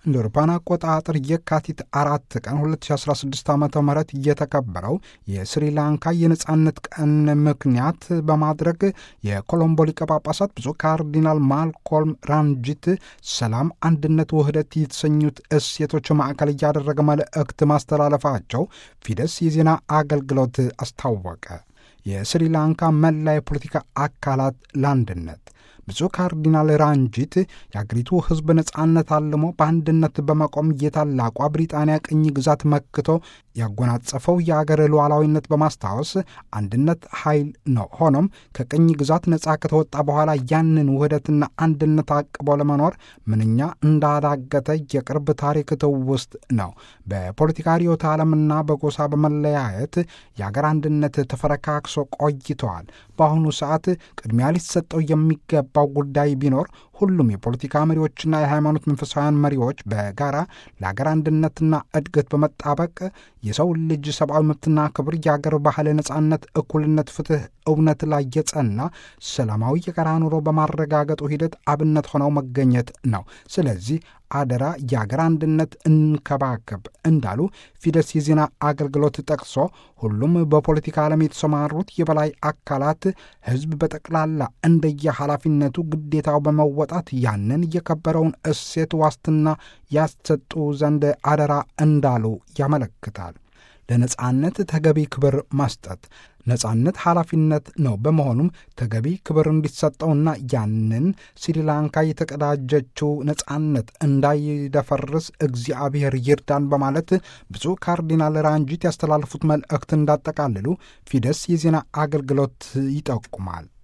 እንደ አውሮፓውያን አቆጣጠር የካቲት አራት ቀን 2016 ዓ ም የተከበረው የስሪላንካ የነጻነት ቀን ምክንያት በማድረግ የኮሎምቦ ሊቀ ጳጳሳት ብፁዕ ካርዲናል ማልኮልም ራንጂት ሰላም፣ አንድነት፣ ውህደት የተሰኙት እሴቶች ማዕከል እያደረገ መልእክት ማስተላለፋቸው ፊደስ የዜና አገልግሎት አስታወቀ። የስሪላንካ መላ የፖለቲካ አካላት ለአንድነት ብፁዕ ካርዲናል ራንጂት የአገሪቱ ሕዝብ ነጻነት አልሞ በአንድነት በመቆም የታላቋ ብሪጣንያ ቅኝ ግዛት መክቶ ያጎናጸፈው የአገር ሉዓላዊነት በማስታወስ አንድነት ኃይል ነው። ሆኖም ከቅኝ ግዛት ነጻ ከተወጣ በኋላ ያንን ውህደትና አንድነት አቅቦ ለመኖር ምንኛ እንዳዳገተ የቅርብ ታሪክ ትውስት ነው። በፖለቲካ ርዕዮተ ዓለምና በጎሳ በመለያየት የአገር አንድነት ተፈረካክሶ ቆይተዋል። በአሁኑ ሰዓት ቅድሚያ ሊሰጠው የሚገባው ጉዳይ ቢኖር ሁሉም የፖለቲካ መሪዎችና የሃይማኖት መንፈሳውያን መሪዎች በጋራ ለአገር አንድነትና እድገት በመጣበቅ የሰው ልጅ ሰብአዊ መብትና ክብር፣ የአገር ባህል፣ ነጻነት፣ እኩልነት፣ ፍትህ፣ እውነት ላይ የጸና ሰላማዊ የጋራ ኑሮ በማረጋገጡ ሂደት አብነት ሆነው መገኘት ነው። ስለዚህ አደራ የአገር አንድነት እንከባከብ እንዳሉ ፊደስ የዜና አገልግሎት ጠቅሶ ሁሉም በፖለቲካ ዓለም የተሰማሩት የበላይ አካላት ሕዝብ በጠቅላላ እንደየ ኃላፊነቱ ግዴታው በመወጣት ያንን የከበረውን እሴት ዋስትና ያሰጡ ዘንድ አደራ እንዳሉ ያመለክታል። ለነጻነት ተገቢ ክብር መስጠት ነጻነት ኃላፊነት ነው። በመሆኑም ተገቢ ክብር እንዲሰጠውና ያንን ስሪላንካ የተቀዳጀችው ነጻነት እንዳይደፈርስ እግዚአብሔር ይርዳን በማለት ብፁዕ ካርዲናል ራንጂት ያስተላለፉት መልእክት እንዳጠቃልሉ ፊደስ የዜና አገልግሎት ይጠቁማል።